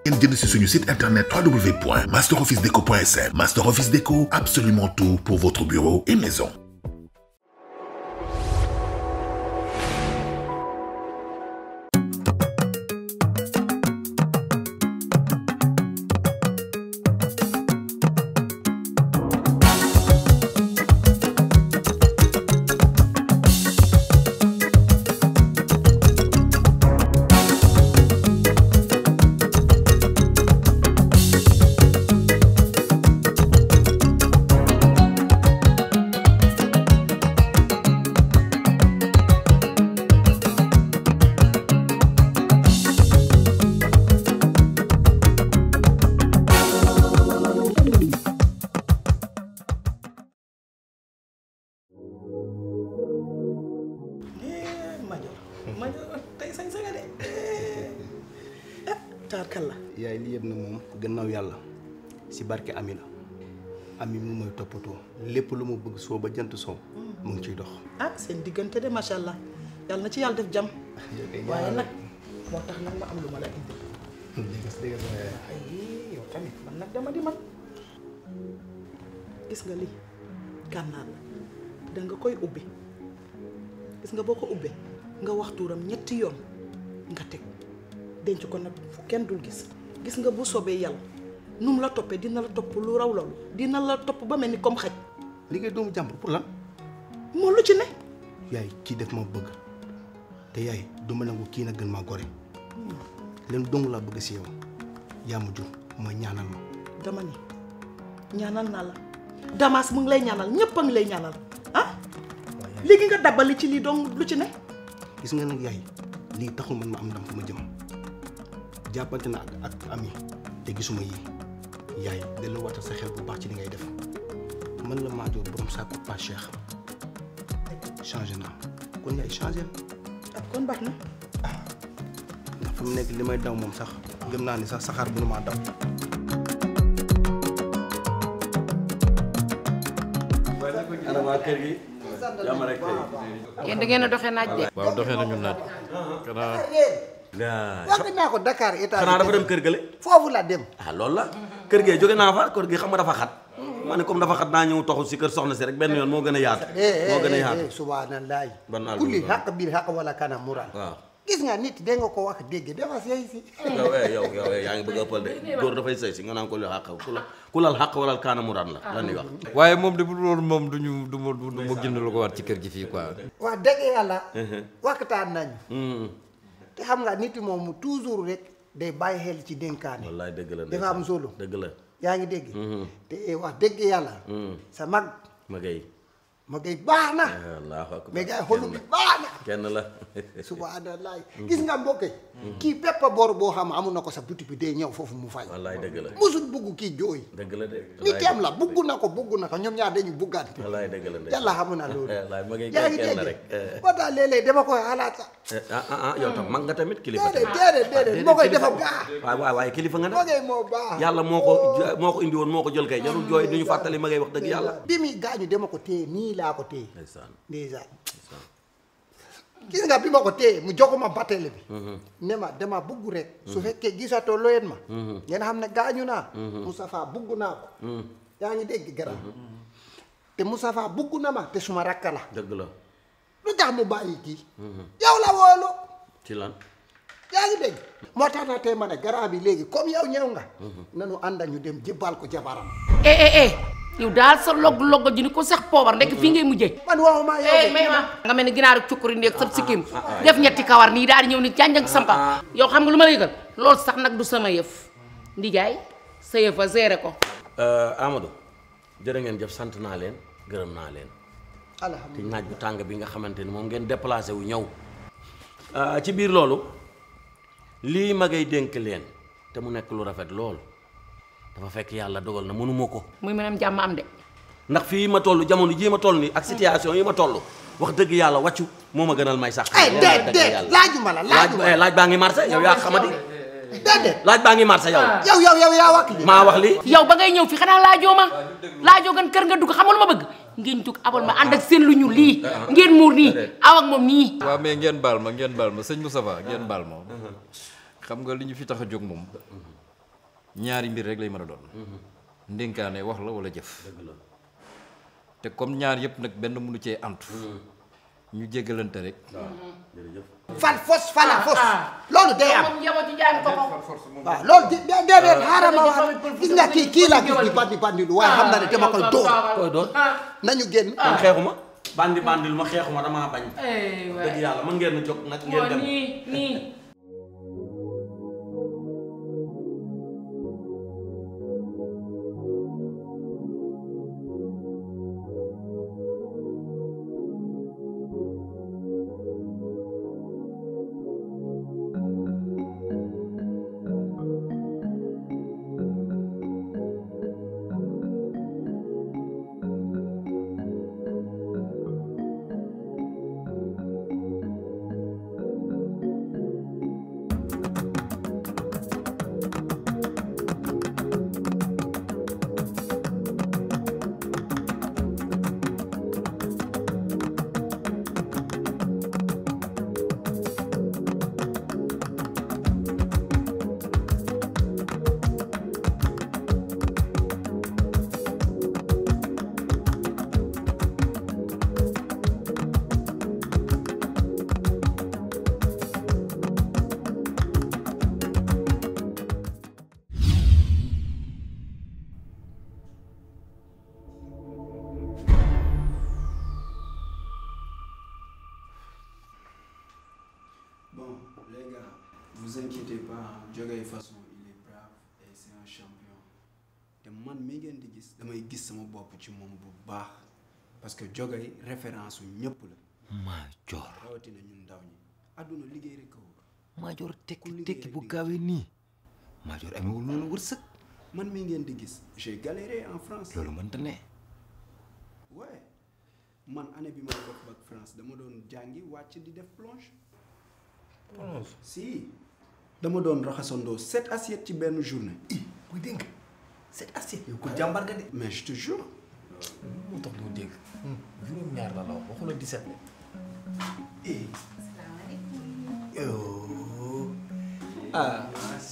ngeen jënd si suñu site internet www.masterofficedeco.sn Master Office Déco absolument tout pour votre bureau et maison Madior Madior tey sañ saña de ah taarkal la yaay li yëpp na moom gannaaw yàlla si barke ami la ami mu mooy toppatoo lépp lu mu bëgg soo ba jant soo mu ngi ciy dox ah seen diggante de macha allah yàlla na ci yàlla def jàmm waaye nag moo tax nag ma am lu ma la indi ay yow tamit man nag dama di man gis nga lii gànnaar la da nga koy ubbi gis nga boo ko ubbee nga wax tuuram ñetti yoon nga teg denc ko nag fu kenn dul gis gis nga bu soobee yàlla nu mu la toppee dina la topp lu raw loolu dina la topp ba mel ni comme xaj liggéey doomu jàmbur pour lan moo lu ci ne yaay kii def ma bëgg te yaay du ma nangu kii na gën maa gore leen dong laa bëgg si yow yaa ma jur mooy ñaanal ma dama ni ñaanal naa la Damas mu ngi lay ñaanal ñëpp a ngi lay ñaanal ah léegi nga dabali ci lii dong lu ci ne gis nga nag yaay lii taxul man ma am ndam fu ma jëm jàppante na ak ak ami te gisuma yii yaay delloo watal sa xel bu baax ci li ngay def man la Madior borom saako pas Cheikh changé naa kon yaay changé ak kon baax na ndax fi mu nekk li may daw moom sax gëm naa ni sax saxaar bu nu maa daw ana waa kër gi jàmm rek tey. yéen da ngeen a doxee naaj de. waaw doxee nañu naaj xanaa wax naa ko Dakar état xanaa dafa dem kër gële. foofu la dem ah loolu la kër gee jóge naa fa kër gi xam nga dafa xat. ma ne comme dafa xat naa ñëw toxu si kër soxna si rek benn yoon moo gën a yaatu. moo gën a yaatu subhanallah Ban àll kulli bi xaq bil xaq wala kana mural waaw. gis nga nit da nga ko wax dégg dafa sey si yow eh yow yow eh, yaa ngi bëgg a ëppal de góor dafay sëy si nga naan ko lu xàq ku la ku lal xàq wala kaana muraan la lan ñuy wax. waaye moom de bu dul woon moom du ñu du ma du ma jënd lu ko war ci kër gi fii quoi. wax dëgg yàlla waxtaan nañu Hmm, te xam nga nit moom toujours rek day bàyyi xel ci dénkaane wallaay dëgg la dafa am solo dëgg la. yaa ngi dégg te wax dëgg yàlla Hmm, sa mag ma gay ma ngay baax na allahu akbar mais gars xolu bi baax na kenn la. subhanallah gis nga mbokk yi kii bépp bor boo xam amu na ko sa buti bi day ñëw foofu mu fay wallaay dëgg la musul bugg kii jooy dëgg la de. nitam la bugg na ko bugg na ko ñoom ñaar dañu buggante wallaay dëgg la de. yàlla xamu na loolu wallaay ma ngay yaa ngi kenn dégg rek. eh. ba tax léeg-léeg dama koy xalaat sax Eh, ah ah ah yow tam mag nga tamit kilifa déedéet tamit. déedéet déedéet moo koy defa baax waaw waaw waaye kilifa nga moo nag koy moo baax yàlla moo ko moo ko indi woon moo ko jël kay jarul jooy du ñu fàttali ma ngay wax dëgg yàlla. bi muy gaañu dama ko téye nii laa ko téye ndeysaan ndeysaan gis nga bi ma ko téye mu jox ma batele bi ne ma dama bugg rek su fekkee gisatoo loyen ma ngeen xam ne gaañu naa Moustapha bugg naa ko yaa ngi dégg gara te Moustapha bugg na ma te suma rakka la dëgg la lu tax mu bàyyi kii yow la woolu ci lan. yaa ngi dégg moo tax na tey ma ne garant bi léegi comme yow ñëw nga nanu ànda ñu dem jébbal ko jabaram eh eh eh yow daal sa log log ji ni ko sax poobar ndekk fii ngay mujjee. man waxuma yow eh de may ma nga mel ni ginaaru cukkuri ndéeg sa sikkim def ñetti kawar nii daal di ñëw ni jànjang sampa yow xam nga lu ma la yëgal loolu sax nag du sama yëf ndijaay sa yëf a géré ko Amadou jërë ngeen jëf sant naa leen gërëm naa leen te alhamdulilah naaj bu tàng bi nga xamante ni moom ngeen déplacé wu ñëw ci biir loolu lii ma ngay dénk leen te mu nekk lu rafet lool dafa fekk yàlla dogal na mënuma ko muy mënam jàmm am de ndax fii ma toll jamono jii ma toll nii ak situation yi ma toll wax dëgg yàlla wàccu moo ma gënal may sax ay déet déet laajuma la laajuma laaj laaj baa ngi marché yow yaa xamadi déedéet laaj baa ngi marché yow yow yow yow yaa wax li maa wax li yow ba ngay ñëw fi xanaa laajoo ma laajoo gan kër nga dugg xamul ma bëgg ngeen jóg abal ma ànd ak seen lu ñu lii ngeen muur nii aw ak moom nii waaw mais ngeen baal ma ngeen baal ma sëñ Moustapha ngeen baal ma xam nga li ñu fi tax a jóg moom ñaari mbir rek lay mën a doon ndénkaane wax la wala jëf te comme ñaar yëpp nag benn mënu cee antu ñu jéggalante rek fal fos fala fos loolu day am moom njaboot ci jaay ko ko waaw loolu di de déedéet xaaral ma wax gis nga kii kii laa gis di bandi bandi lu waaye xam na ne dama koy dóor koy doon nañu génn man xeexuma bandi bandil ma xeexuma damaa bañ eh waay dëgg yàlla mën ngeen a jóg nag ngeen moo dem nii nii Bon, les gars, vous inquiétez pas, Jogay façon, il est brave et c'est un champion. te man mi ngeen di gis damay gis sama bopp ci moom bu baax parce que Jogay référence su ñëpp la Maajoor rawatina ñun ndaw ñi àdduna liggéey rek a wóor Maajoor tekki liggéey tekki rek bu di- gaawee nii Maajoor amewul noonu wërsëg man mi ngeen di gis j'ai galéré en France loolu mënta ne ouais man année bi may def bac France dama doon jàngi wàcc di def plonge si dama doon raxasandoo sept assiettes ci benn journée buy dégg nga cette assiette yow ko jàmbar nga de mais je te jure moo tax doo dégg juróom-ñaar la la wax waxu la 17 la eh yow ah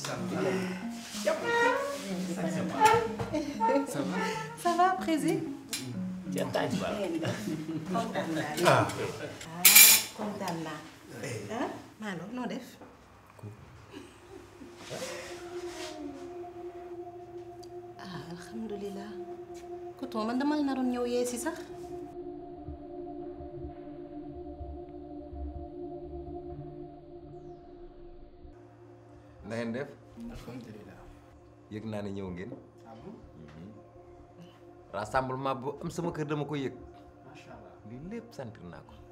Ça va, Prési ca taaj ba kontaan naa ah ah kontaan naa ah Malo noo def ah alhamdulilah coton man dama la naroon ñëw yee si sax na ngeen def alhamdulilah yëg naa ne ñëw ngeen rassemblement bu am sama kër dama ko yëg macha allah lii lépp sentir naa ko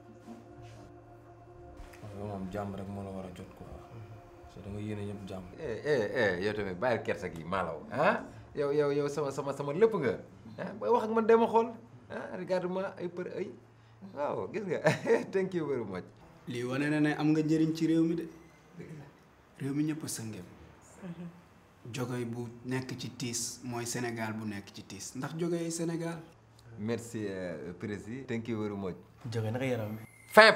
yow moom jàmm rek moo la war a jot quoi parce que da nga yéene ñëpp jàmm eh eh eh yow tamit bàyyil kersa gi maalaw ah yow yow yow sama sama sama lépp nga ah booy wax ak man dema xool ah regarde moi ay për ay waaw gis nga thank you very much lii wane na ne am nga njëriñ ci réew mi de réew mi ñëpp a sëngeem Jogay bu nekk ci tiis mooy Sénégal bu nekk ci tiis ndax Jogay ay Sénégal merci euh, président thank you very much jóge naka yaram bi feeb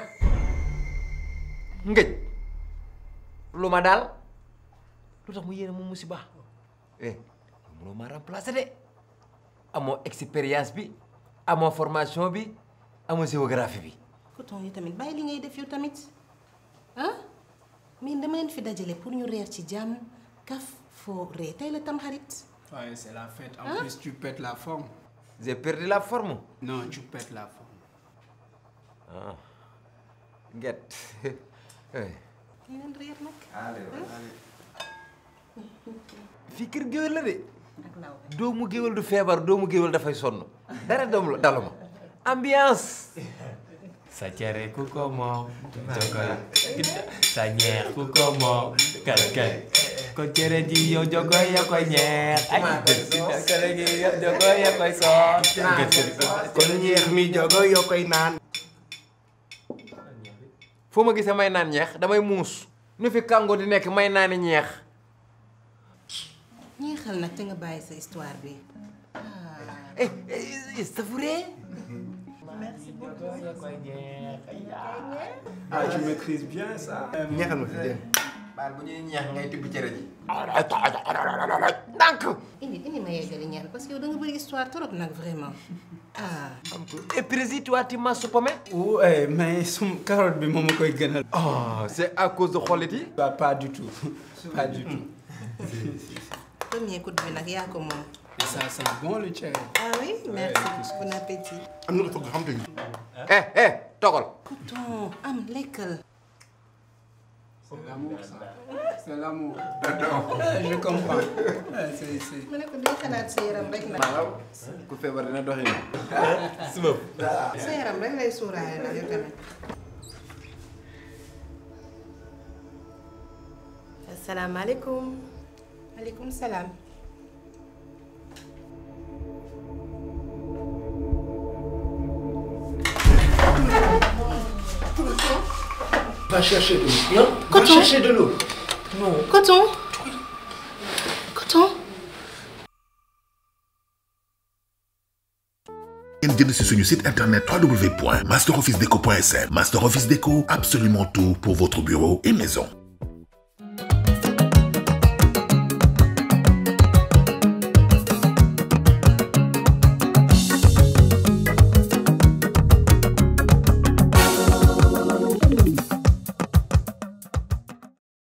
ngëj lu ma daal lu tax mu yéene mu musiba eh mënoo maa remplacer de amoo expérience bi amoo formation bi amoo géographie bi coton yi tamit bàyyi li ngay def yow tamit ah mais dama leen fi dajale pour ñu reer ci jàmm kaf foo ree tey la tam xarit waaye c'est la fête en plus tu pètes la forme j'ai perdu la forme non tu pètes la forme ah nget eh ñu leen reer nag fii kër géwél la de ak law doomu géwél du feebar doomu géwél dafay sonn dara doom la daluma ambiance sa cere ku ko moom jogoy sa ñeex ku ko moom kal kal ko cere ji yow jogoy ya koy ñeex ay cere ji yow jogoy ya koy soos kon ñeex mi jogo yoo koy naan foo ma gisee may naan ñeex damay muus nu fi kàngo di nekk may naani ñeex ñeexal nag te nga bàyyi sa histoire bi eh eh savouré ah tu maîtrises bien ça ñeexal ma fi dégg baal bu ñuy ñeex ngay tibb cere ji ndànk indi indi ma yeggali ñaan parce que yow da nga bëri histoire trop nag vraiment ah. et puis toi tu m'as soupomé Ouais, mais sum carotte bi moom ma koy gënal. oh c'est à cause de xollit yi Pas, pas du tout. Pas du tout. premier coup bi nag yaa ko moom. Et ça sent bon le cherry. ah oui merci bon appétit. am na lu togg xam te eh eh togal coton am lekkal. C'est l'amour, ça. C'est l'amour. Je comprends. Ouais, c'est, c'est... ma ne ko day xalaat sa yaram rek nag. ku feebar dina doxi sa yaram rek lay suuraale nag yow tamit. asalaamaaleykum. maaleykum salaam. Va chercher de l'eau. Non Va Coton. chercher de l'eau. coton. coton. ngeen jënd si suñu site internet www.masterofficedeco.sn Master Office Déco absolument tout pour votre bureau et maison